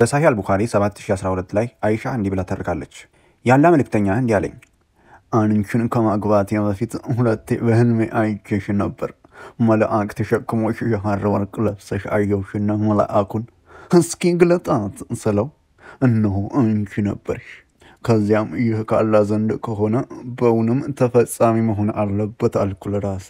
በሳሂህ አልቡኻሪ 7012 ላይ አይሻ እንዲህ ብላ ተርካለች። ያላ መልእክተኛ እንዲህ አለኝ፣ አንቺን ከማግባቴ በፊት ሁለቴ በህልሜ አይቼሽ ነበር። መልአክ ተሸክሞሽ የሐር ወርቅ ለብሰሽ አየሁሽና መልአኩን እስኪ ግለጣት ስለው እነሆ አንቺ ነበርሽ። ከዚያም ይህ ካላ ዘንድ ከሆነ በእውንም ተፈጻሚ መሆን አለበት አልኩ ለራሴ።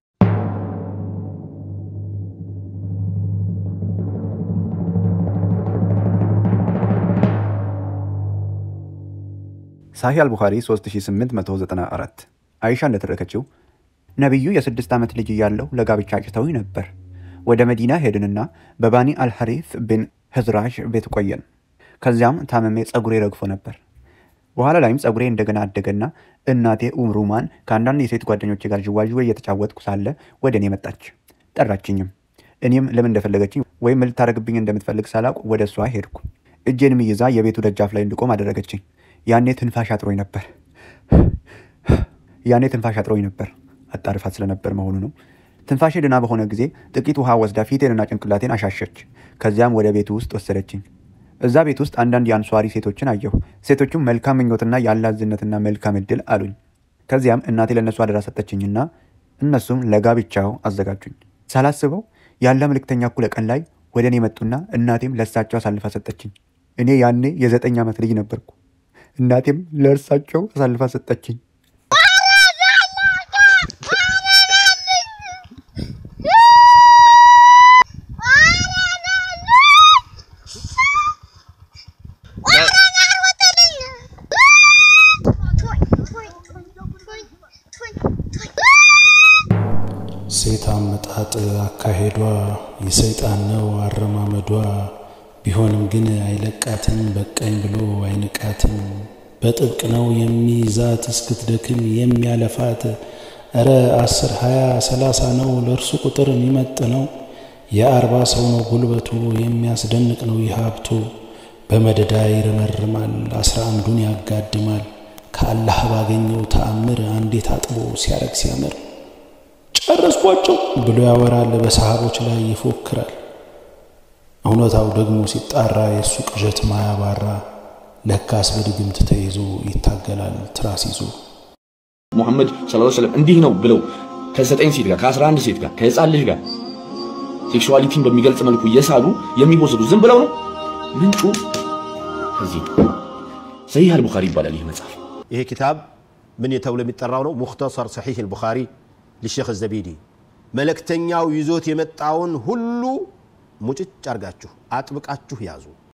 ሳሂህ አልቡኻሪ 3894 አይሻ እንደተረከችው ነቢዩ የስድስት ዓመት ልጅ እያለሁ ለጋብቻ አጭተውኝ ነበር። ወደ መዲና ሄድንና በባኒ አልሐሪፍ ብን ህዝራሽ ቤት ቆየን። ከዚያም ታመሜ ጸጉሬ ረግፎ ነበር። በኋላ ላይም ጸጉሬ እንደገና አደገና እናቴ ኡምሩማን ከአንዳንድ የሴት ጓደኞቼ ጋር ዥዋዥዌ እየተጫወትኩ ሳለ ወደ እኔ መጣች። ጠራችኝም። እኔም ለምን እንደፈለገችኝ ወይም ምን ልታደርግብኝ እንደምትፈልግ ሳላውቅ ወደ እሷ ሄድኩ። እጄንም ይዛ የቤቱ ደጃፍ ላይ እንድቆም አደረገችኝ። ያኔ ትንፋሽ አጥሮኝ ነበር። ያኔ ትንፋሽ አጥሮኝ ነበር። አጣርፋት ስለነበር መሆኑ ነው። ትንፋሼ ድና በሆነ ጊዜ ጥቂት ውሃ ወስዳ ፊቴንና ጭንቅላቴን አሻሸች። ከዚያም ወደ ቤቱ ውስጥ ወሰደችኝ። እዛ ቤት ውስጥ አንዳንድ የአንሷሪ ሴቶችን አየሁ። ሴቶቹም መልካም ምኞትና ያላዝነትና መልካም እድል አሉኝ። ከዚያም እናቴ ለእነሱ አደራ ሰጠችኝና እነሱም ለጋብቻው አዘጋጁኝ። ሳላስበው ያለ መልእክተኛ እኩለ ቀን ላይ ወደ እኔ መጡና እናቴም ለእርሳቸው አሳልፋ ሰጠችኝ። እኔ ያኔ የዘጠኝ ዓመት ልጅ ነበርኩ። እናቴም ለእርሳቸው አሳልፋ ሰጠችኝ። ሴት አመጣጥ አካሄዷ የሰይጣን ነው አረማመዷ። ቢሆንም ግን አይለቃትም በቀኝ ብሎ አይንቃትም። በጥብቅ ነው የሚይዛት እስክትደክም የሚያለፋት። እረ አስር ሃያ ሰላሳ ነው ለእርሱ ቁጥር የሚመጥ ነው። የአርባ ሰው ነው ጉልበቱ የሚያስደንቅ ነው ይህ ሀብቱ። በመደዳ ይረመርማል አስራ አንዱን ያጋድማል። ከአላህ ባገኘው ተአምር አንዴ ታጥቦ ሲያረግ ሲያምር ጨረስኳቸው ብሎ ያወራል፣ በሰሃቦች ላይ ይፎክራል። እውነታው ደግሞ ሲጣራ የእሱ ቅዠት ማያባራ ለካስ በድግምት ተይዞ ይታገላል ትራስ ይዞ። ሙሐመድ ሰለላሁ ዐለይሂ ወሰለም እንዲህ ነው ብለው ከዘጠኝ ሴት ጋር ከአስራ አንድ ሴት ጋር ከህፃን ልጅ ጋር ሴክሹዋሊቲን በሚገልጽ መልኩ እየሳሉ የሚወስዱ ዝም ብለው ነው። ምንጩ ከዚህ ሰሂህ አልቡኻሪ ይባላል ይህ መጽሐፍ። ይሄ ኪታብ ምን ተብሎ የሚጠራው ነው? ሙኽተሰር ሰሒህ አልቡኻሪ ሊሼክ ዘቢዲ መልእክተኛው ይዞት የመጣውን ሁሉ ሙጭጭ አርጋችሁ አጥብቃችሁ ያዙ።